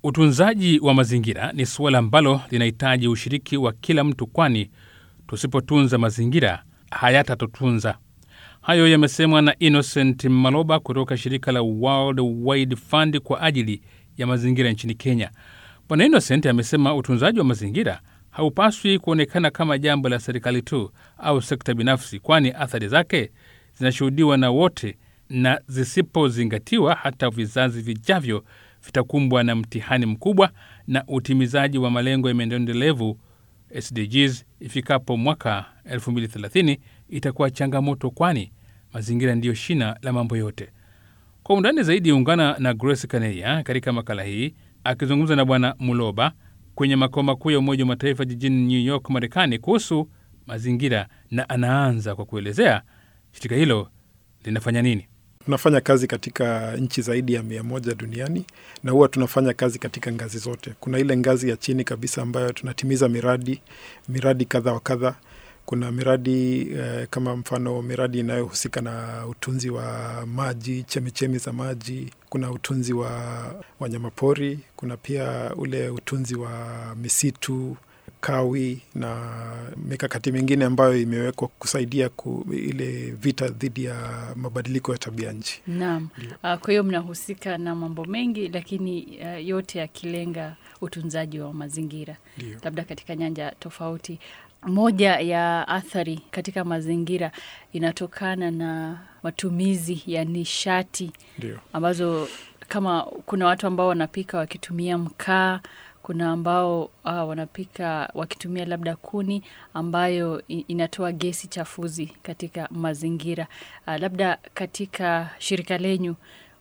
Utunzaji wa mazingira ni suala ambalo linahitaji ushiriki wa kila mtu, kwani tusipotunza mazingira hayatatutunza. Hayo yamesemwa na Innocent Maloba kutoka shirika la World Wide Fund kwa ajili ya mazingira nchini Kenya. Bwana Innocent amesema utunzaji wa mazingira haupaswi kuonekana kama jambo la serikali tu au sekta binafsi, kwani athari zake zinashuhudiwa na wote, na zisipozingatiwa hata vizazi vijavyo vitakumbwa na mtihani mkubwa na utimizaji wa malengo ya maendeleo endelevu SDGs ifikapo mwaka 2030 itakuwa changamoto, kwani mazingira ndiyo shina la mambo yote. Kwa undani zaidi, ungana na Grace Kaneya katika makala hii akizungumza na Bwana Muloba kwenye makao makuu ya Umoja wa Mataifa jijini New York, Marekani, kuhusu mazingira, na anaanza kwa kuelezea shirika hilo linafanya nini. Tunafanya kazi katika nchi zaidi ya mia moja duniani na huwa tunafanya kazi katika ngazi zote. Kuna ile ngazi ya chini kabisa ambayo tunatimiza miradi miradi kadha wa kadha. Kuna miradi eh, kama mfano miradi inayohusika na utunzi wa maji, chemichemi za maji. Kuna utunzi wa wanyamapori, kuna pia ule utunzi wa misitu kawi na mikakati mingine ambayo imewekwa kusaidia ku, ile vita dhidi ya mabadiliko ya tabia nchi. Naam. Uh, kwa hiyo mnahusika na mambo mengi, lakini uh, yote yakilenga utunzaji wa mazingira, Ndio. labda katika nyanja tofauti. Moja ya athari katika mazingira inatokana na matumizi ya nishati Ndio. ambazo kama kuna watu ambao wanapika wakitumia mkaa, kuna ambao uh, wanapika wakitumia labda kuni ambayo i- inatoa gesi chafuzi katika mazingira. Uh, labda katika shirika lenyu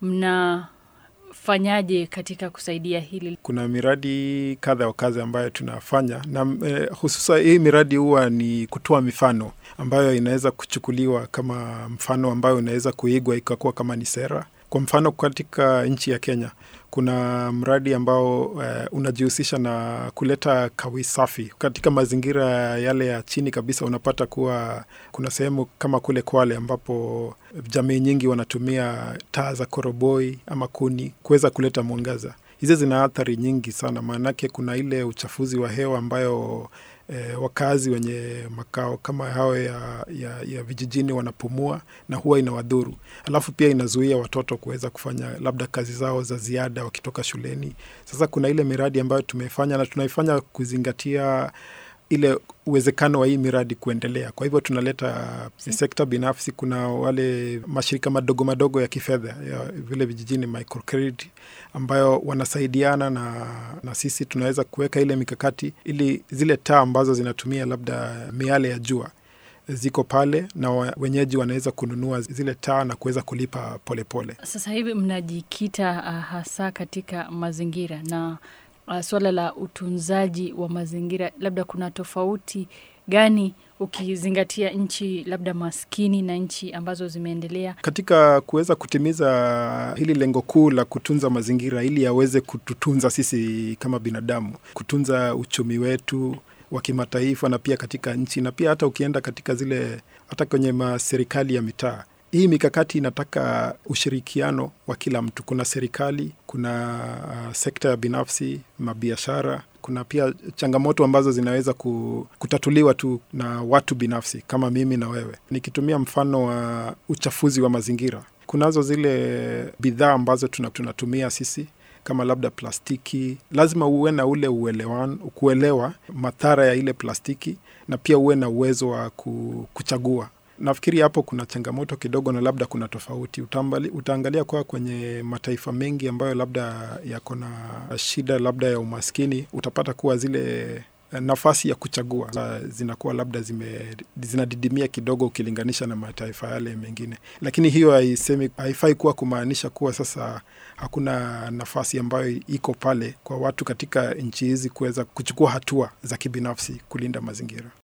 mnafanyaje katika kusaidia hili? Kuna miradi kadha wa kadha ambayo tunafanya na eh, hususa hii miradi huwa ni kutoa mifano ambayo inaweza kuchukuliwa kama mfano ambayo inaweza kuigwa ikakuwa kama ni sera. Kwa mfano katika nchi ya Kenya kuna mradi ambao eh, unajihusisha na kuleta kawi safi katika mazingira yale ya chini kabisa. Unapata kuwa kuna sehemu kama kule Kwale ambapo jamii nyingi wanatumia taa za koroboi ama kuni kuweza kuleta mwangaza. Hizi zina athari nyingi sana, maanake kuna ile uchafuzi wa hewa ambayo e, wakazi wenye makao kama hao ya, ya, ya vijijini wanapumua na huwa inawadhuru. Alafu pia inazuia watoto kuweza kufanya labda kazi zao za ziada wakitoka shuleni. Sasa kuna ile miradi ambayo tumefanya na tunaifanya kuzingatia ile uwezekano wa hii miradi kuendelea. Kwa hivyo tunaleta sekta binafsi, kuna wale mashirika madogo madogo ya kifedha ya vile vijijini microcredit, ambayo wanasaidiana na, na sisi tunaweza kuweka ile mikakati ili zile taa ambazo zinatumia labda miale ya jua ziko pale na wa- wenyeji wanaweza kununua zile taa na kuweza kulipa polepole pole. Sasa hivi mnajikita uh, hasa katika mazingira na uh, suala la utunzaji wa mazingira, labda kuna tofauti gani ukizingatia nchi labda maskini na nchi ambazo zimeendelea? katika kuweza kutimiza hili lengo kuu la kutunza mazingira ili yaweze kututunza sisi kama binadamu, kutunza uchumi wetu wa kimataifa na pia katika nchi na pia hata ukienda katika zile hata kwenye maserikali ya mitaa. Hii mikakati inataka ushirikiano wa kila mtu. Kuna serikali, kuna uh, sekta ya binafsi, mabiashara, kuna pia changamoto ambazo zinaweza ku, kutatuliwa tu na watu binafsi kama mimi na wewe. Nikitumia mfano wa uchafuzi wa mazingira, kunazo zile bidhaa ambazo tuna- tunatumia sisi kama labda plastiki, lazima uwe na ule uelewan, kuelewa madhara ya ile plastiki na pia uwe na uwezo wa ku, kuchagua. Nafikiri hapo kuna changamoto kidogo na labda kuna tofauti. Utambali, utaangalia kwa kwenye mataifa mengi ambayo labda yako na shida labda ya umaskini, utapata kuwa zile nafasi ya kuchagua za- zinakuwa labda zime, zinadidimia kidogo ukilinganisha na mataifa yale mengine, lakini hiyo haisemi, haifai kuwa kumaanisha kuwa sasa hakuna nafasi ambayo iko pale kwa watu katika nchi hizi kuweza kuchukua hatua za kibinafsi kulinda mazingira.